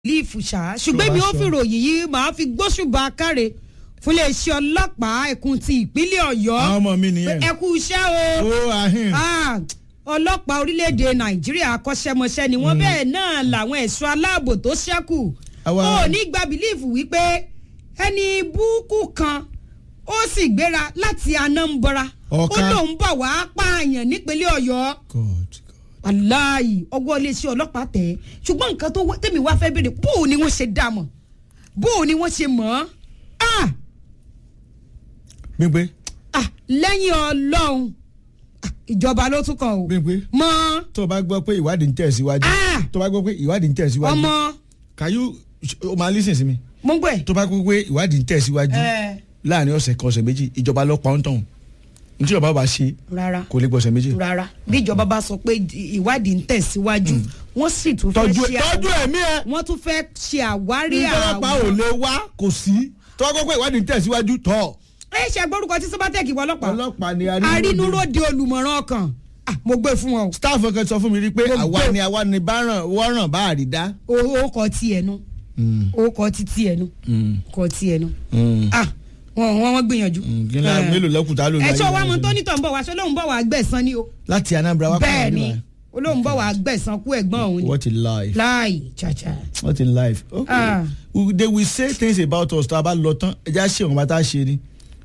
líìfù ṣá ṣùgbọ́n mi ò fi ròyìn yìí màá fi gbóṣùbà káre fún iléeṣẹ́ ọlọ́pàá ẹkùn ti ìpínlẹ̀ ọ̀yọ́ àwọn ọmọ mi nìyẹn. ẹ kú iṣẹ́ o ó ahìn. Ah, ọlọ́pàá orílẹ̀-èdè nàìjíríà akọ́ṣẹ́mọṣẹ́ ni wọ́n bẹ́ẹ̀ náà làwọn ẹ̀ṣọ́ aláàbò tó ṣẹ́kù Àwa- ó ní gba bìlíìfù wípé ẹni búùkù kan ó sì gbéra láti anambra ó Ọ̀ka. lóun bọ̀ wá pààyàn nípínlẹ̀ ọ̀yọ́ God, God. aláì ọwọ́ iléeṣẹ́ ọlọ́pàá tẹ̀ ẹ́ ṣùgbọ́n nǹkan tó wọ́- tẹ̀mí wá fẹ́ béèrè bóò ni wọ́n ṣe dá mọ̀ bóò ni wọ́n ṣe mọ̀ ọ́ ah Bímpé ah lẹ́yìn ọlọ́run ah, ìjọba ló tún kàn o Bímpé mọ́ tó o bá gbọ́ pé ìwádìí ń tẹ̀síwájú Ah! tó o bá gbọ́ pé ìwádìí ń tẹ̀síwájú ọmọ can you o máa lísìn sí mi mo ń gbẹ. tó o bá gbọ́ pé ìwádìí ń tẹ̀síwájú ẹ láàrin ọ̀sẹ̀ kan ọ̀sẹ̀ méjì ìjọba lọ pa ọ́n tán ní tí ìjọba bá ṣe rárá kò lè gbọ́sẹ̀ méjì. rárá bí ìjọba bá sọ pé ìwádìí ń tẹ̀síwájú wọ́n sì tún fẹ́ tọ́jú ṣe tọ́jú àwárí ẹ̀mí ẹ̀ wọ́n tún fẹ́ ṣe àwárí ìjọba ò lè wá kò sí tó o bá gbọ́ pé ìwádìí ń tẹ̀síwájú tọ́ ẹ ṣe gbórúkọ tí sọ́bátẹ́ẹ̀kì wọ ọlọ́pàá ọlọ́pàá ni arínúróde olùmọ̀ràn ọkàn ah, mo gbé fún wọn o. staff kan sọ fún mi rí pé Mo àwa gbé- ni àwa ni báràn wọ́ràn bá àrídá. owó kọ tí ẹnu owó kọ títí ẹnu kọ tí ẹnu ah wọn wọn wọn gbìyànjú. gíga Eh. mélòó lẹ́kùn tá a lò ẹ ṣọ́ wa láyé mọ wa tó ṣe. nítọ̀ ń bọ̀ wá ṣọ́ lóun bọ̀ wá gbẹ̀san ni o. láti Anambra wá bẹ́ẹ̀ kọ́ ni àdúrà. olóhùn bọ̀ wá gbẹ̀san kú ẹ̀gbọ́n òun ni what a life láì chacha. what a life. okay Ah. We- they will say things about us tó a bá lọ tán ẹja ṣe òun bá tá a ṣe ni.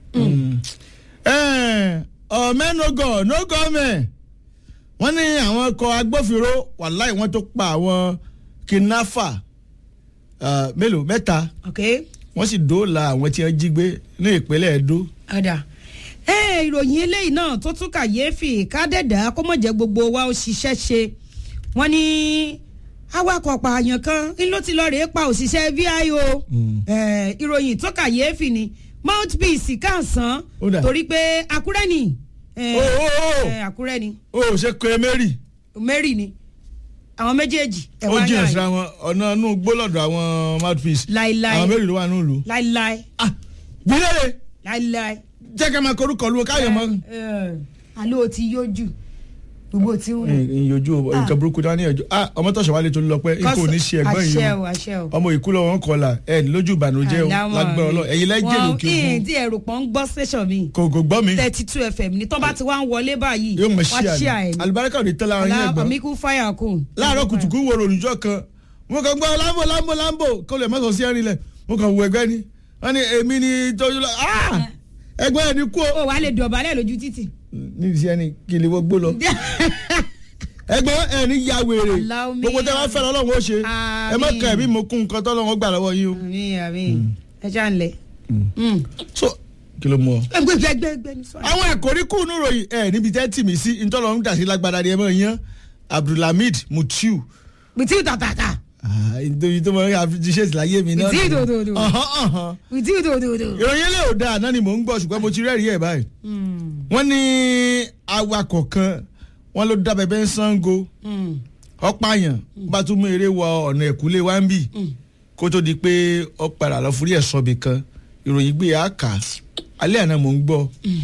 ọ̀mẹ́ no go no government wọ́n ní àwọn ọkọ̀ agbófinró wàláì wọ́n tó pa àwọn kidnapper ah, mélòó mẹ́ta ok wọ́n sì dóòlà àwọn tí wọ́n jí gbé ní ìpínlẹ̀ Edo. ọ̀dà ẹ ìròyìn eléyìí náà tó tún kàyéfì kádẹ́dà kó mọ̀ jẹ́ gbogbo wa ó ṣiṣẹ́ ṣe wọ́n ní awakọ̀ pààyàn kan ń ló ti lọ rèé pa òṣìṣẹ́ VIO Eh, ìròyìn tó kàyéfì ni mouthpiece kàǹsán Ó dà. torí pé Àkúrẹ́ ni Eh, Ó, ó, ó. eh, Àkúrẹ́ ni ó ṣe kọ́ Mary Mary ni àwọn méjèèjì ẹ̀ ó wá jìnnà yàn síra wọn ọ̀nà inú gbólọ̀dọ̀ àwọn mouthpiece láíláí àwọn mélòó ló wà nínú ìlú. láíláí gbìlẹ̀ láíláí. jẹ́ ká máa korúkọ lu káyọ̀ mọ́. alo ti yójú gbogbo tí ń rìn. ìyójú nǹkan burúkú dání ẹjọ́ ah ọmọ tọ̀sán wálé tó ń lọ pé ikú ò ní ṣe ẹ̀gbọ́n yìí àṣẹ o o àṣẹ o. ọmọ ìkú lọ́wọ́ ń kọlà ẹ̀ lójú ìbànújẹ́ o Àlámọ̀ lágbára ọlọ́ ẹ̀yin lẹ́jẹ̀ wọn lókè ìhìn òkun tí ẹrù pọ̀ ń gbọ́ station mi kò kò gbọ́ mi thirty two fm ní tó bá ti wá ń wọlé báyìí yóò mọ̀ wá ṣí ṣí àná àìní. alibarika ò ní tẹ́lẹ̀ àwọn yẹn gbọ́n àmíkú fáyà kù. láàárọ̀ kùtùkù wo olùjọ́ kan mo kàn gbọ́ lambo lambo lambo kó lè mọ́sàn sí ẹ̀rin lẹ̀ mo kàn wo ẹgbẹ́ ni wọ́n ní èmi ni tọ́jú lọ ah ẹgbẹ́ ẹ̀ ní kú o ó wàá lè dọ̀bálẹ̀ lójú títì. ní ìṣe ẹni kí ni wọ́n gbó lọ ẹgbẹ́ ẹ̀ ní ya wèrè Allow me. gbogbo tẹ́ wọ́n fẹ́ lọ́wọ́ ó ṣe ẹ má kàn ẹ̀mí mo kún nǹkan tọ́lọ́wọ́ gbà lọ́wọ́ yín o. àmì àmì ẹ ṣáà ń lẹ. so kí ló mú ọ. ẹgbẹ́ ẹgbẹ́ ẹgbẹ́ ní sọ́ọ̀rọ̀. àwọn ẹ̀kọ́rí kù nù ròyìn ẹ̀ níbi tẹ́ tì mí sí ntọ́lọ́ ń dàsí lágbára ni ẹ mọ̀ yán abdulhamid mutiu bìtì tàtàtà nítorí tó mọ̀ ẹ́ àfijíṣẹ́ ìsìláyé mi náà. Mutiu dòdòdò. Ọ̀hán, ọ̀hán. bìtì dòdòdò. ìròyìn ilé ò dáa náà ni mò ń gbọ́ ṣùgbọ́n mo ti rẹ́rìí ẹ̀ báyìí. wọ́n ní awakọ̀ kan wọ́n ló dá bẹ́bẹ́ ń sango ọ̀páyàn bá tún mú eré wọ ọ̀nà ẹ̀kúlé wa ń bì kó tó di pé ó padà lọ fúrí ẹ̀sọ́ bì kan ìròyìn gbé yà á kà á alẹ́ àná mò ń gbọ́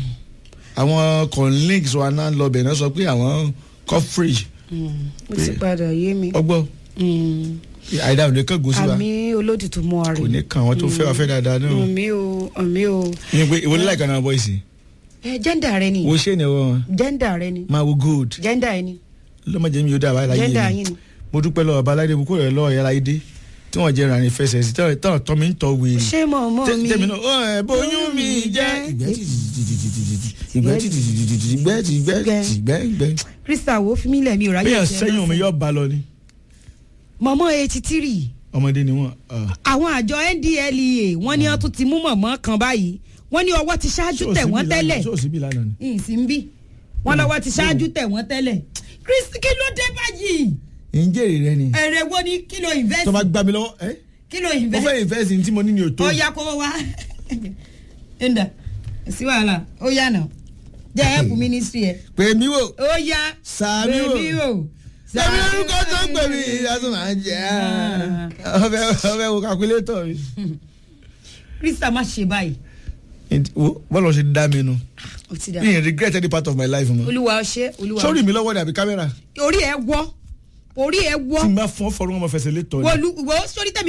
àwọn colleagues wa náà lọ bẹ̀ náà sọ pé àwọn coverage ó ti padà yé mi. ọgbọ́ àìdá òde kan gòsì wa àmì olódìtú mọ́ kò àrè. ní kàn wọ́n tó fẹ́ wá fẹ́ dáadáa náà àmì o àmì o. ní pé ìwọlé láìka náà bọ́ ìsìn ẹ jẹ́ndà rẹ ni wo ṣé ni wọn jẹ́ndà rẹ ni máa wo gold jẹ́ndà ẹ ni lọ́mọdé mi yóò dá àbáyé láyé jẹ́ndà mi yín ni. mo dúpẹ́ lọ́wọ́ baláde bukú rẹ̀ lọ́wọ́ yẹra idé tí wọ́n jẹ́ ìrànì fẹsẹ̀ sí tán tán tọ́ mi ń tọ́ wèrè ṣé mọ̀ mọ́ mi. tẹ́mi náà ó ẹ̀ bóyún mi jẹ́ ìgbẹ́ tìtìtìtìtìtì ìgbẹ́ tìtìtìtìtì ìgbẹ́ tìgbẹ́ tìgbẹ́ ìgbẹ́ krista wo fi mí lẹ̀ mi ò ráyè. bíyàn sẹ́yìn omi yóò bá lọ ni mọ̀mọ́ eighty three ọmọdé ni wọ́n àwọn àjọ ndlea wọ́n ní wọ́n tún ti mú mọ̀mọ́ kan báyìí wọ́n ní ọwọ́ ti ṣáájú tẹ̀ wọ́n tẹ́lẹ̀ ṣóòsì bí lánàá ni ìsìn bí wọ́n lọ́wọ́ ti ṣáájú tẹ̀ wọ́n tẹ́lẹ̀ kristi kí ló dé báyìí ìjẹ́rìí rẹ ni èrè wo ni kí ló invest tó bá gbá mi lọ́wọ́ ẹ́ kí ló mo invest fẹ́ invest ní tí mo ní ní òtó ó yá kó wá ẹ̀ndà sí wàhálà ó yá nà jẹ́ help ministry ẹ̀ pè mí wò ó yá sàmí wò bèbí o sàmí orúkọ tó ń pè mí ìyàtọ̀ máa ń jẹ́ ọbẹ̀ ọbẹ̀ wo calculator mi. krista má ṣe báyìí wo bọ́lá ṣe dá mi nu ó ti dà mi ì regret any part of my life mọ́ olúwa ọṣẹ olúwa sórí mi lọ́wọ́ dàbí kámẹ́rà orí ẹ wọ́ orí ẹ wọ́ tí n bá fọ́ fọ́rọ́ wọn mọ̀ fẹsẹ̀ lé tọ́ ni. wọ́n lu wọ́n sórí tẹ̀mí